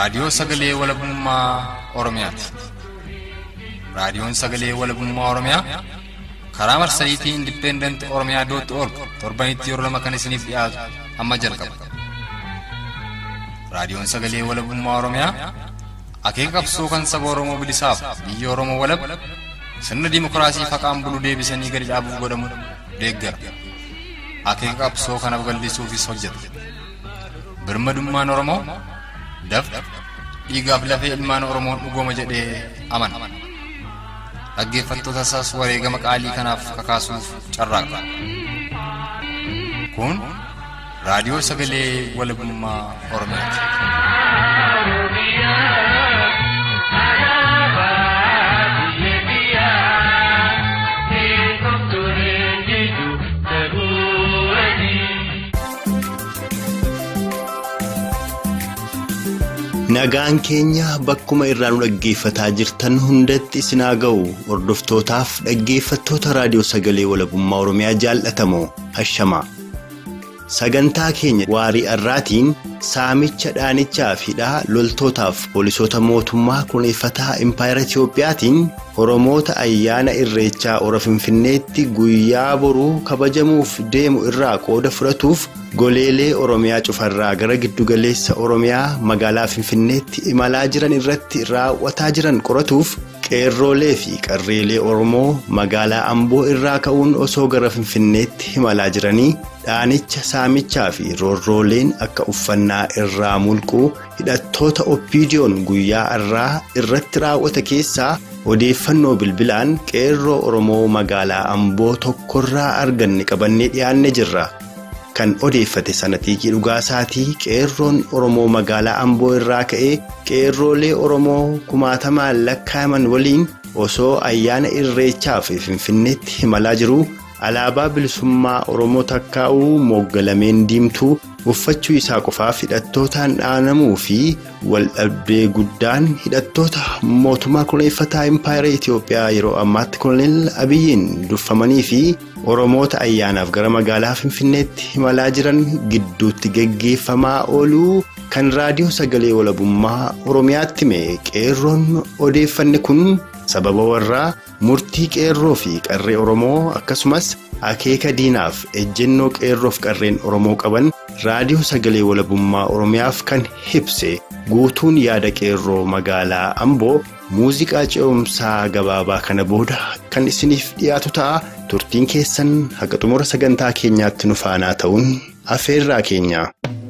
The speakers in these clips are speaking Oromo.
Raadiyoo Sagalee Walabummaa Oromiyaati. Raadiyoon Sagalee Walabummaa Oromiyaa karaa marsariitii Indipendent Oromiyaa dootti org torbanitti yeroo lama kan isiniif dhiyaatu amma jalqaba. Raadiyoon Sagalee Walabummaa Oromiyaa akeeka qabsoo kan saba Oromoo bilisaaf biyya Oromoo walab sirna dimokiraasii faqaan bulu deebisanii gadi dhaabuuf godhamu deeggara. Akeeka qabsoo kana babal'isuufis hojjeta. Birmadummaan Oromoo dafqa dhiigaaf lafee ilmaan Oromoon dhugooma jedhee amana. Dhaggeeffattoota isaas wareegama qaalii kanaaf kakaasuuf carraaqa. Kun raadiyoo sagalee walabummaa Oromiyaati. Nagaan keenya bakkuma irraa nu dhaggeeffataa jirtan hundatti isin haa ga'u hordoftootaaf dhaggeeffattoota raadiyoo sagalee walabummaa Oromiyaa jaallatamoo hashamaa. Sagantaa keenya waarii har'aatiin saamicha dhaanichaa fi hidhaa loltootaaf poolisoota mootummaa kunuunfataa impaayera Itiyoophiyaatiin Oromoota ayyaana irreechaa ora Finfinneetti guyyaa boruu kabajamuuf deemu irraa qooda fudhatuuf goleelee Oromiyaa cufarraa gara giddugaleessa Oromiyaa magaalaa Finfinneetti imalaa jiran irratti raawwataa jiran qoratuuf qeerroolee fi qarreelee Oromoo magaalaa Amboo irraa ka'uun osoo gara Finfinneetti imalaa jiranii dhaanicha saamichaa fi roorrooleen akka uffannaa irraa mulquu hidhattoota oppiidiyoon guyyaa har'aa irratti raawwata keessaa odeeffannoo bilbilaan qeerroo Oromoo magaalaa Amboo tokkorraa arganne qabannee dhiyaanne jirra. Kan odeeffate sanatiikii dhugaasaatii qeerroon Oromoo magaalaa Amboo irraa ka'ee qeerroolee Oromoo kumaatamaan lakkaa'iman waliin osoo ayyaana irreechaa fi Finfinneetti imalaa jiru. Alaabaa bilisummaa Oromoo takkaa'uu mooggalameen diimtuu uffachuu isaa qofaaf hidhattootaan dhaanamuu fi waldhabdee guddaan hidhattoota mootummaa kunuunfataa impaayera Itiyoophiyaa yeroo ammaatti koloneel Abiyyiin durfamanii fi Oromoota ayyaanaaf gara magaalaa Finfinneetti imalaa jiran gidduutti geggeeffamaa ooluu kan raadiyoo sagalee walabummaa Oromiyaatti hime qeerroon odeeffanne kun. sababa warraa murtii qeerroo fi qarree oromoo akkasumas akeeka diinaaf ejjennoo qeerroof qarreen oromoo qaban raadiyoo sagalee walabummaa oromiyaaf kan hibse guutuun yaada qeerroo magaalaa amboo muuziqaa ce'umsaa gabaabaa kana booda kan isiniif dhiyaatu ta'a turtiin keessan haqa xumura sagantaa keenyaatti nu faanaa ta'uun afeerraa keenya.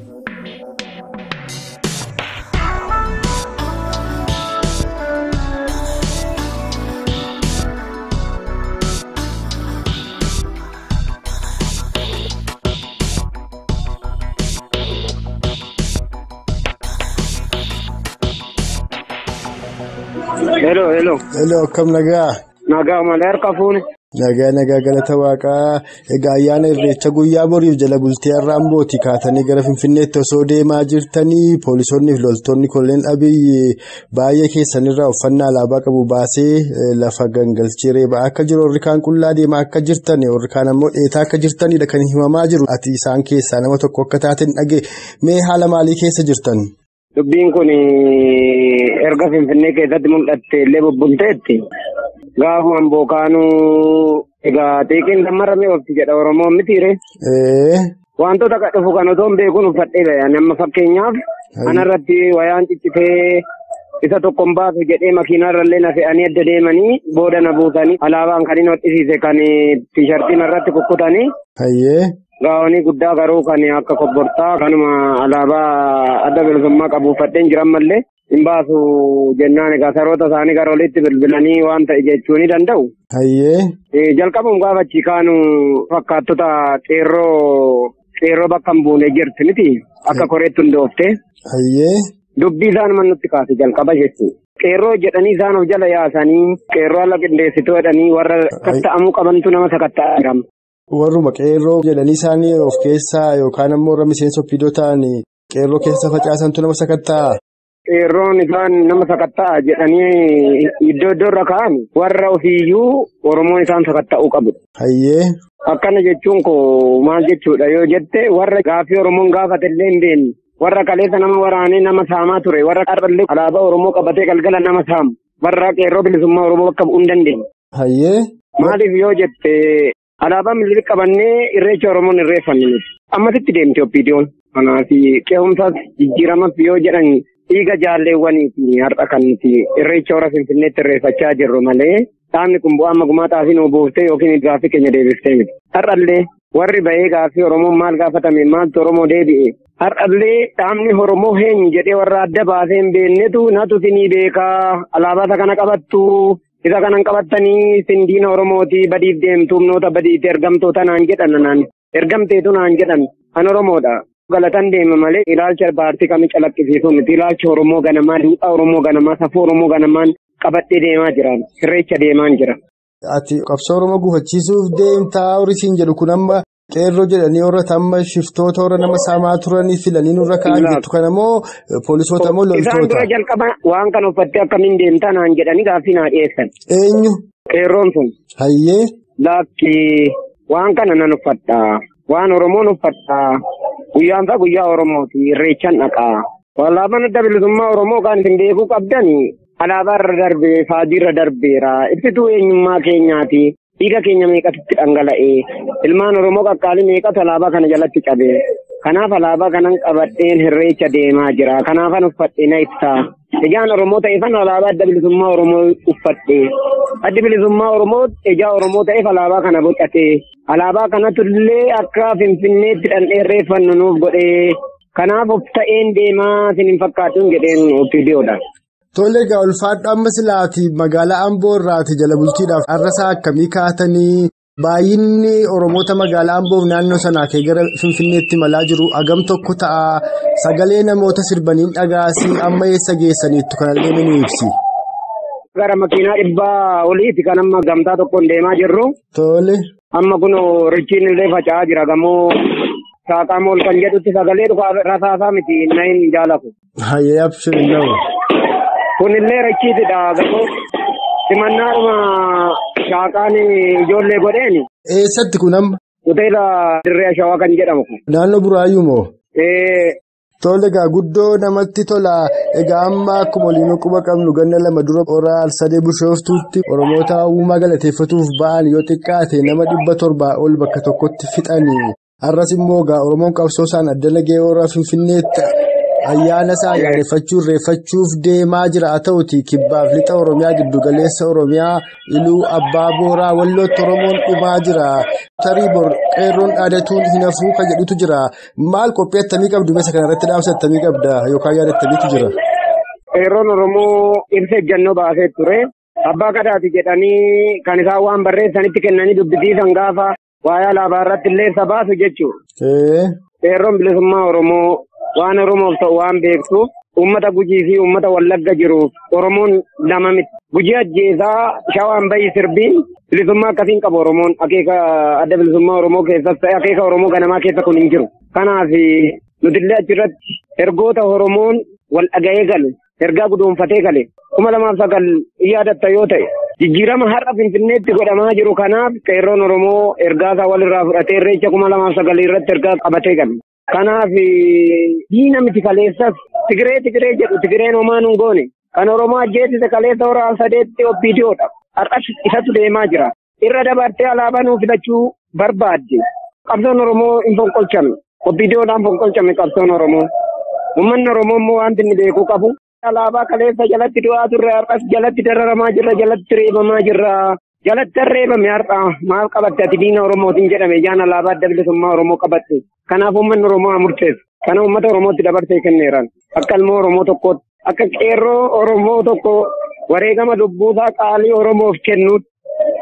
Hello, hello. Hello, akkam nagaa? Nagaa malee harka fuuni. Nagaa nagaa galata waaqaa. Egaa ayyaana irreecha guyyaa boriif jala bultee har'a ambooti kaatanii gara Finfinneetti osoo deemaa jirtanii poolisoonni fi loltoonni koloneel Abiyyi baay'ee keessanirraa uffannaa alaabaa qabu baasee lafa gangalchee reebaa akka jiru warri kaan qullaa deemaa akka jirtan warri kaan ammoo dheetaa akka jirtanidha kan himamaa jiru. Ati isaan keessaa nama tokko akka taateen dhagee mee haala maalii keessa jirtan? Dubbiin kun erga Finfinnee keessatti mul'atte illee bubbulteetti. Gaafuma bookaanuu egaa xiiqiin dammaramee ofti jedha Oromoon mitiire. Wantoota akka dhufu kan otoo hin beekuun uffadhee bayan amma fakkeenyaaf kanarratti wayaan ciccitee isa tokko hin baasu jedhee makiinaarrallee na fe'anii adda deemanii booda na buusanii alaabaan kan inni hodhisiise kan tiishartiin irratti kukkutanii. Gaawonii guddaa garuu kan akka kobbortaa kanuma alaabaa adda bilisummaa qabu uffadheen jiran mallee hin baasu jennaan egaa saroota isaanii gara olitti bilbilanii waan ta'e jechuu ni danda'u. Jalqabuun gaafachi kaanu fakkaattota qeerroo qeerroo bakka hin buune jirti miti akka koreetti hundooftee. Dubbii isaan nutti kaase jalqaba jechuudha. Qeerroo jedhanii isaan of jala yaasanii qeerroo ala qindeessituu jedhanii warra sakatta'amuu qabantu nama sakatta'aa jirama. Warruma qeerroo jedhanii isaanii of keessaa yookaan ammoo warra miseensa ofiidoo ta'an qeerroo keessa facaasantu nama sakatta'a. Qeerroon isaan nama sakatta'a jedhanii iddoo iddoo irra kaa'an warra ofiiyyuu Oromoon isaan sakatta'uu qabu. Hayyee. Akkana jechuun koo maal jechuudha yoo jette warra gaaffii Oromoon gaafate illee hin beekne warra kaleessa nama waraanee nama saamaa ture warra qarrallee alaabaa Oromoo qabatee galgala nama saamu warra qeerroo bilisummaa Oromoo bakka bu'uu hin dandeenye. Hayyee. Maaliif yoo jette alaabaa milirii qabannee irreecha Oromoon irreeffanne miti. Ammasitti deemte oppiidiyoon. Kanaaf qe'umsaas jijjiiramas yoo jedhan dhiiga jaalleewwaniiti har'a kan nuti irreecha hora Finfinneetti irreeffachaa jirru malee dhaabni kun bu'aa magumaa xaafii nu buuftee yookiin gaaffii keenya deebiftee miti. Har'allee warri bahee gaaffii Oromoon maal gaafatame maaltu Oromoo deebi'e. Har'allee dhaabni Oromoo heenyu jedhee warra adda baasee hin beeknetu natu sinii beekaa alaabaa isa kana qabattu isa kanan qabattanii sindiina Oromooti badiif deemtu humnoota badiitti ergamtoota naan jedhan naan ergamteetu naan jedhan kan Oromoodha. Galatan deema malee ilaalcha paartii kamii calaqqisiisuu miti ilaalcha Oromoo ganamaa duudhaa Oromoo ganamaa safuu Oromoo ganamaan qabadhee deemaa jiran irreecha deemaa jira. Ati qabsoo Oromoo gufachiisuuf deemtaa horisiin jedhu kun amma qeerroo jedhanii warra amma shiftoota warra nama saamaa turanii filanii nurra kaa'an jettu kana moo poolisoota moo loltoota? Isaan dura jalqaba waan kana uffattee akkamiin deemtaa naan jedhanii gaaffii naa dhiyeessan. Eenyu? Qeerroon sun. Hayyee. Lakki waan kana nan uffadhaa. Waan Oromoon uffadhaa. Guyyaan isaa guyyaa Oromooti. Irreechaan dhaqaa. Alaabaan adda bilisummaa Oromoo kan isin beekuu qabdan alaabaa irra darbee faajii irra darbeera. Ibsituu eenyummaa keenyaati. Dhiiga keenya meeqatti dhangala'ee ilmaan Oromoo qaqqaalii meeqatu alaabaa kana jalatti cabee kanaaf alaabaa kanan qabadheen irreecha deemaa jira kanaafan uffadhee na ibsaa ijaan Oromoo ta'eefan alaabaa adda bilisummaa Oromoo uffadhee addi bilisummaa Oromoo ijaa Oromoo ta'eef alaabaa kana bocatee alaabaa kanatu illee akka finfinneetti dhandhee irreeffannu nuuf godhee kanaaf of ta'een deemaa isin hin fakkaatuun jedheen ofiidiyoodha. Tole egaa ulfaadhu amma silaati magaalaa Amboo irraati jala bultiidhaaf har'asaa akkamii kaatanii baay'inni Oromoota magaalaa Amboof naannoo sanaa kee gara Finfinneetti malaa jiru hagam tokko ta'a sagalee namoota sirbaniin dhagaasii amma eessa geessaniittu kanallee ni ibsi. Gara makiinaa dhibbaa oliiti kan amma gamtaa tokkoon deemaa jirru. Tole. Amma kun richiin illee faca'aa jira gamoo saaqaa mool kan jedhutti sagalee dhufa rasaasaa miti na hin jaalaku. Hayyee abshirin nama. Kunillee rachiitidha gamoo simannaadhuma shaaqaan ijoollee godheeni. Eessatti kun amma? Hoteela Dirree Shawaa kan jedhamu. Naannoo Buraayyuu moo? Tole egaa guddoo namatti tola. Egaa amma akkuma waliin quba qabnu ganna lama dura oraal sadee bushooftuutti Oromoota uumaa galateeffatuuf ba'an yoo xiqqaate nama dhibba torbaa ol bakka tokkotti fixanii. Har'as immoo egaa Oromoon qabsoo isaan addana gahee warra Finfinneetti ayyaana isaa ayyaaneffachuu irreeffachuuf deemaa jira haa ta'uti kibbaaf lixa Oromiyaa giddugaleessa Oromiyaa iluu abbaa booraa wallootti Oromoon dhumaa jira. Tarii bor qeerroon dhaadatuun hin hafuu kan jedhutu jira. Maal qophii attamii qabdu meeshaa kanarratti dhaamsa attamii qabda yookaan yaada attamiitu jira? Qeerroon Oromoo ibsa ejjannoo baasee ture. Abbaa gadaati jedhanii kan isaan waan barreessanitti kennanii dubbisiisan gaafa waa'ee alaabaa irratti illee isa baasu jechuudha. Qeerroon bilisummaa Oromoo waan Oromoof ta'u waan beektuuf uummata gujii fi uummata wallagga jiruuf Oromoon lama miti. Gujii ajjeesaa shawaan bahi sirbiin bilisummaa akkasiin qabu Oromoon akeeka adda bilisummaa Oromoo keessas ta'e akeeka Oromoo ganamaa keessa kun hin jiru. Kanaaf nutillee achirratti ergoota Oromoon wal dhaga'ee gale ergaa guduunfatee gale kuma lamaaf sagal yaadatta yoo ta'e. Jijjiirama har'a Finfinneetti godhamaa jiru kanaaf qeerroon Oromoo ergaa isaa walirraa fudhatee irreecha kuma lamaaf sagalii irratti ergaa qabatee gale. Kanaaf diina miti kaleessas Tigiree Tigiree jedhu Tigireen homaa nun goone kan Oromoo ajjeesise kaleessa horaa sadeetti oppiidiyoodha. Har'as isatu deemaa jira. Irra dabartee alaabaa nuuf filachuu barbaadde. Qabsoon Oromoo hin fonqolchame. Oppiidiyoodhaan fonqolchame qabsoon Oromoo. Uummanni Oromoo immoo wanti inni beekuu qabu. Alaabaa kaleessa jalatti du'aa turre har'as jalatti dararamaa jirra jalatti reebamaa jirra. Jalatti reebame har'a maal qabatte ati diina Oromootiin jedhame jaan alaabaa adda bilisummaa Oromoo qabatte. Kanaaf uummanni Oromoo haa murteessu. Kana uummata Oromootti dabarsee kenneeraan. Akka ilmoo Oromoo tokkootti. Akka qeerroo Oromoo tokko wareegama lubbuusaa qaalii Oromoof kennuutti.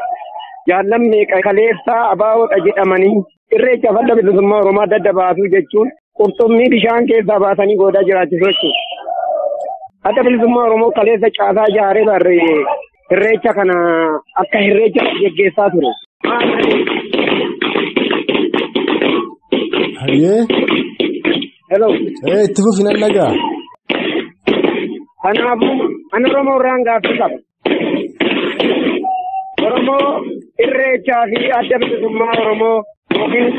Jaallan meeqa kaleessaa abaawoodha jedhamanii irreecha adda bilisummaa Oromoo adda adda baasuu jechuun qurxummii bishaan keessaa baasanii goodaa jiraachisuu jechuudha. Adda bilisummaa Oromoo kaleessa caasaa ijaaree barree irreecha kana akka irreecha geggeessaa ture. Hayyee. Hello. Ee itti fufinan dhagaa. Kanaafuu ani Oromoo irraan gaaffii qaba. Oromoo irreechaa fi adda bilisummaa Oromoo yookiin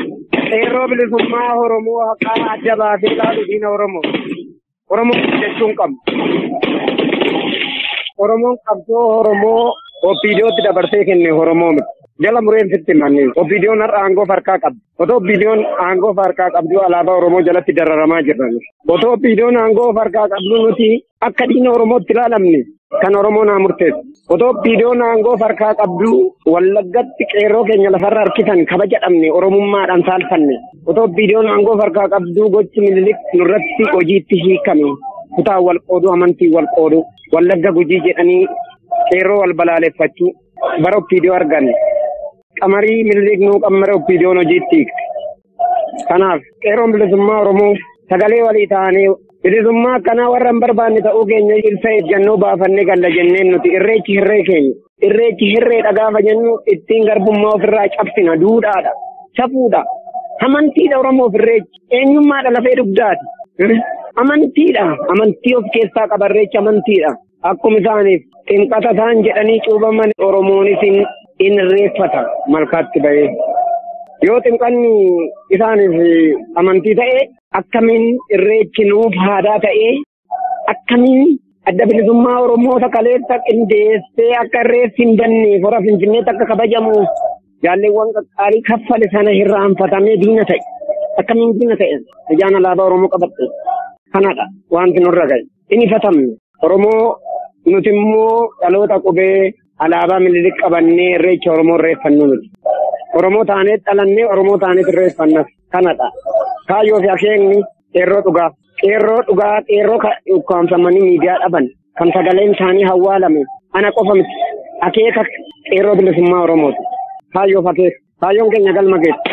qeerroo bilisummaa Oromoo haqaa adda baasee ilaalu diina Oromoo. Oromoo jechuun qabdu. Oromoon qabsoo Oromoo Oppiidiyootti dabarsee kenne Oromoo miti. Jala mureen sitti manni. Oppiidiyoon har'a aangoo harkaa qabdi. Otoo Oppiidiyoon aangoo harkaa qabdu alaabaa Oromoo jalatti dararamaa jirran. Otoo Oppiidiyoon aangoo harkaa qabdu nuti akka diina Oromootti ilaalamne kan Oromoo naa murteessu. Otoo Oppiidiyoon aangoo harkaa qabdu wallaggatti qeerroo keenya lafarra harkisan kabaja dhabne Oromummaadhaan saalfanne. Otoo Oppiidiyoon aangoo harkaa qabdu gochi minilik nurratti hojiitti hiikame. Kutaa wal qoodu amantii wal qoodu wallagga gujii jedhanii qeerroo wal balaaleffachuu bara Oppiidiyoo arganne. Qamarii minilik nuu qammara Oppiidiyoon hojiitti hiikte. Kanaaf qeerroon bilisummaa Oromoo sagalee walii ta'anii bilisummaa akkanaa warra hin barbaanne ta'uu keenya ibsa eeggannoo baafannee galla jenneen nuti irreechi hirree keenya. Irreechi hirreedha gaafa jennu ittiin garbummaa ofirraa cabsina duudhaadha. Safuudha. Amantiidha Oromoof irreechi. Eenyummaadha lafee dugdaati. Amantiidha. Amantii of keessaa qaba irreechi amantiidha. Akkuma isaaniif xinqata isaan jedhanii cuubaman Oromoonis in irreeffata malkaatti bahee. Yoo xinqanni isaaniif amantii ta'e akkamiin irreechi nuuf aadaa ta'ee akkamiin adda bilisummaa Oromoo sakaleessa qindeessee akka irreessi hin banneef hora Finfinneetti akka kabajamuuf jaalleewwan qaqqaarii kaffale sana irraanfatamee diina ta'e. Akkamiin diina ta'e ijaan alaabaa Oromoo qabatte. Kanadha wanti nurra gahe. Inni ifatamne Oromoo nuti immoo dhaloota qubee alaabaa mililik qabannee irreecha Oromoo irreeffannu nuti. Oromoo taanee dhalannee Oromoo taanee irreeffannas kanadha. Kaayyoo fi akeekni qeerroo dhugaa. Qeerroo dhugaa qeerroo ukkaamsamanii miidiyaa dhaban kan sagaleen isaanii hawwaalame ana qofa miti. Akeeka qeerroo bilisummaa Oromooti. Kaayyoo fi akeeka. Kaayyoon keenya galma geessa.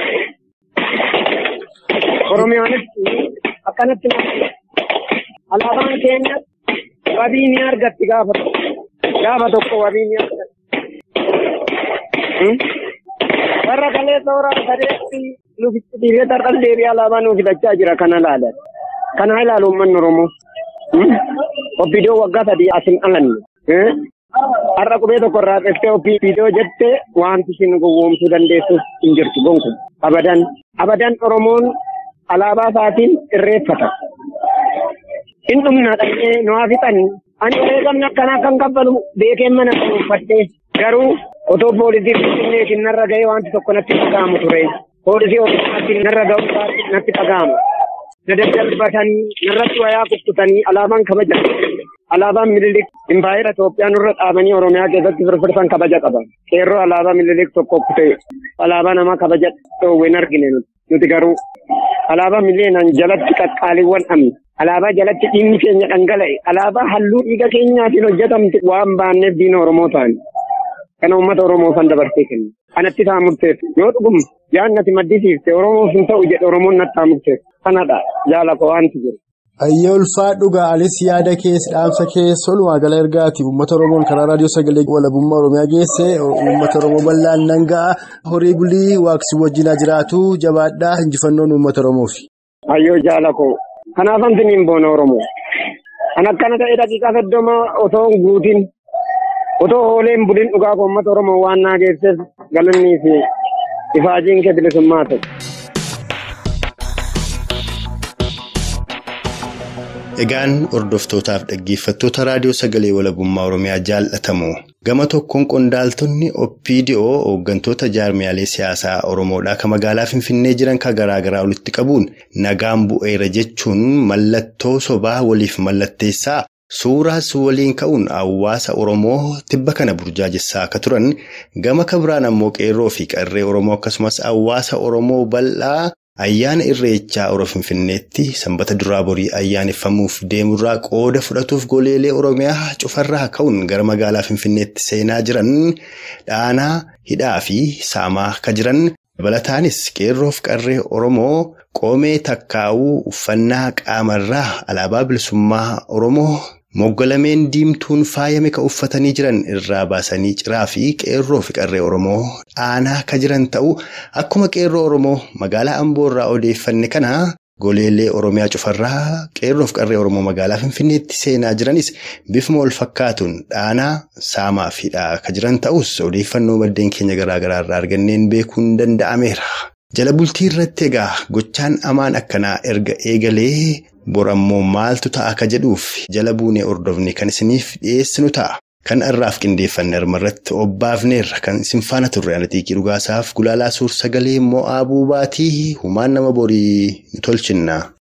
Oromiyaanis akkanatti alaabaan keenya wabii ni argatti gaafa tokko. Gaafa tokko wabii ni argatti. warra kalee tooraan sadeetti nufitti dhiiree tarqal deebi'ee alaabaa nuuf fidachaa jira kana ilaalan. Kana ilaalu uummanni Oromoo. Obbidoo waggaa sadii asin alanne. Har'a qubee tokko irraa xeftee obbidoo jettee wanti isin gowwoomsuu dandeessus hin jirtu gonku. Abadan. Abadan Oromoon alaabaa isaatiin irreeffata. In dhumna dhaqee nu haa fixan. Ani wareegamni akkanaa kan kabbalu beekeen mana kan uffadhee garuu otoo poolisii finfinneetiin narra ga'ee wanti tokko natti dhaga'amu ture. Poolisii ofiisaatti narra ga'u natti dhaga'amu. Na daddarbatanii narratti wayaa kukkutanii alaabaan kabaja. Alaabaan mililik impaayera Itoophiyaa nurra dhaabanii Oromiyaa keessatti firfirsan kabaja qaba. Qeerroo alaabaa mililik tokko kutee alaabaa namaa kabaja dhoowwe hin argine nuti garuu alaabaa mileenaan jalatti qaqqaaliiwwan dhabne. Alaabaa jalatti dhiigni keenya dhangala'e. Alaabaa halluu dhiiga keenyaatiin hojjetamte waan baanneef diina Oromoo ta'an. Kana uummata Oromoo san dabarsee kenna. Kanatti isaa murteessu. Yoo dhugum yaadnati maddisiifte Oromoof hin ta'u jedhe Oromoon natti haa murteessu. Kanadha jaala koo wanti jiru. Ayyee ulfaa dhugaa anis yaada keessa dhaamsa keessa walumaa gala ergaati uummata Oromoon karaa raadiyoo sagalee walabummaa Oromiyaa geesse uummata Oromoo bal'aan nan ga'a horii bulii waaqsi wajjinaa jiraatu jabaadhaa injifannoon uummata Oromoofi. Ayyoo jaala koo kanaafan siniin boona Oromoo. Kan akkana ta'e daqiiqaa soddoma otoo hin guutin otoo hooleen buliin dhugaa koo uummata Oromoo waan naa geesseef galannii fi ifaajiin kee bilisummaa ta'e. Egaan hordoftootaaf dhaggeeffattoota raadiyoo sagalee walabummaa Oromiyaa jaallatamu gama tokkoon qondaaltonni Oppiidiyoo hooggantoota jaarmiyaalee siyaasaa Oromoodhaa kan magaalaa Finfinnee jiran kan garaagaraa walitti qabuun nagaan bu'eera jechuun mallattoo sobaa waliif mallatteessaa suuraas waliin ka'uun hawaasa Oromoo tibba kana burjaajessaa akka turan gama kabiraan ammoo qeerroo fi qarree Oromoo akkasumas hawaasa Oromoo bal'aa. Ayyaana irreechaa Oro Finfinneetti sanbata duraa borii ayyaaneffamuuf deemurraa qooda fudhatuuf goleelee Oromiyaa cufarraa ka'uun gara magaalaa Finfinneetti seenaa jiran dhaanaa hidhaa fi saamaa akka jiran dabalataanis qeerroof qarree Oromoo qoomee takkaa'uu uffannaa qaamarraa alaabaa bilisummaa Oromoo moggalameen diimtuun faayame kan uffatanii jiran irraa baasanii ciraa fi qeerroo fi qarree Oromoo dhaanaa akka jiran ta'u akkuma qeerroo Oromoo magaalaa Amboorraa odeeffanne kana goleelee Oromiyaa cufarraa qeerroo fi qarree Oromoo magaalaa Finfinneetti seenaa jiranis bifuma wal fakkaatuun dhaanaa saamaa fi hidhaa akka jiran ta'us odeeffannoo maddeen keenya garaagaraa irraa arganneen beekuun danda'ameera. Jala bultii irratti egaa gochaan amaan akkanaa erga eegalee borammoo maaltu ta'a akka jedhuuf jala buunee hordofne kan isiniif dhiyeessinu ta'a. Kan irraaf qindeeffanne irratti obbaafneerra kan isin faana turre atiikii dhugaasaaf gulaalaa suur sagalee mo'aa buubaatii humaan nama borii ni tolchinna.